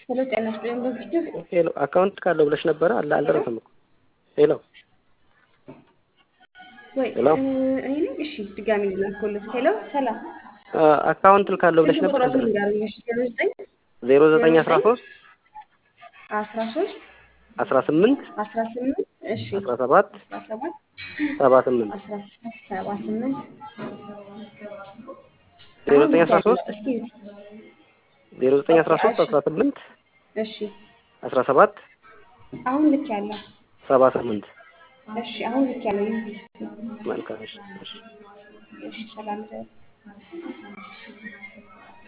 ሄሎ ጤና ይስጥልኝ በፊት ሄሎ አካውንት ካለው ብለሽ ነበረ አለ አልደረሰም እኮ ሄሎ ወይ ሄሎ እኔ ነኝ። እሺ ድጋሚ ላልኩልህ። ሄሎ ሰላም አካውንት ካለው ብለሽ ስልክ ነበር ቁጥሮትን አልደረሰም ንገሩኝ። እሺ ዜሮ ዘጠኝ ዜሮ ዘጠኝ አስራ ሶስት አስራ ሶስት አስራ ስምንት አስራ ስምንት እሺ አስራ ሰባት አስራ ሰባት ሰባ ስምንት አስራ ሰባ ስምንት ዜሮ አሁን ዘጠኝ አስራ ሶስት እስኪ ዜሮ ዘጠኝ አስራ ሶስት አስራ ስምንት እሺ አስራ ሰባት አሁን ልክ ያለው ሰባ ስምንት እሺ አሁን ልክ ያለው መልካም እሺ እሺ እሺ ሰላም ደር